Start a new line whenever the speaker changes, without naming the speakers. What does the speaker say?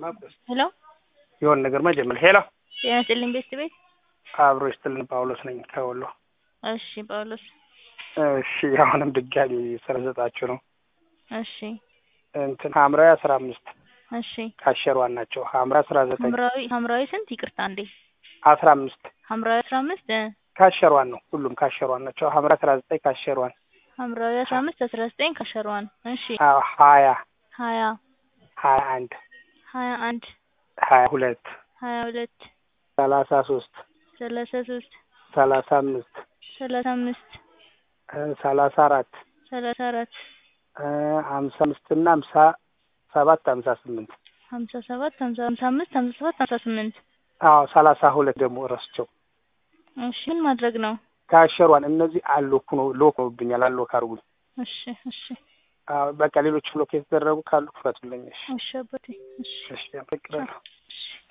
ሄሎ
የሆነ ነገር መጀመር ሄሎ
ጤና ይስጥልኝ ቤስት ቤት
አብሮ ይስጥልን ጳውሎስ ነኝ ከወሎ
እሺ ጳውሎስ
እሺ አሁንም ድጋሚ ስለሰጣችሁ ነው
እሺ
እንትን ሀምራዊ አስራ አምስት
እሺ
ካሸሯን ናቸው ሀምራ አስራ ዘጠኝ
ሐምራዊ ሐምራዊ ስንት ይቅርታ እንዴ
አስራ አምስት
ሐምራዊ አስራ አምስት እ
ካሸሯን ነው ሁሉም ካሸሯን ናቸው ሀምራ አስራ ዘጠኝ ካሸሯን
ሐምራዊ አስራ አምስት አስራ ዘጠኝ ከሸሯን እሺ
አዎ ሀያ
ሀያ
ሀያ አንድ
ሀያ አንድ
ሀያ ሁለት
ሀያ ሁለት
ሰላሳ ሶስት
ሰላሳ ሶስት
ሰላሳ አምስት
ሰላሳ አምስት
እ ሰላሳ አራት
ሰላሳ አራት
እ ሀምሳ አምስት እና ሀምሳ ሰባት ሀምሳ ስምንት
ሀምሳ ሰባት ሀምሳ ሀምሳ አምስት ሀምሳ ሰባት ሀምሳ ስምንት
አዎ ሰላሳ ሁለት ደግሞ ረስቸው
እሺ ምን ማድረግ ነው
ካሸሯን እነዚህ አሎኩ ነው ሎክ ነውብኛል አሎክ አርጉኝ
እሺ እሺ
አዎ በቃ ሌሎች ብሎክ የተደረጉ ካሉ ክፈቱልኝ እሺ
እሺ አባቴ እሺ
እሺ አመሰግናለሁ
እሺ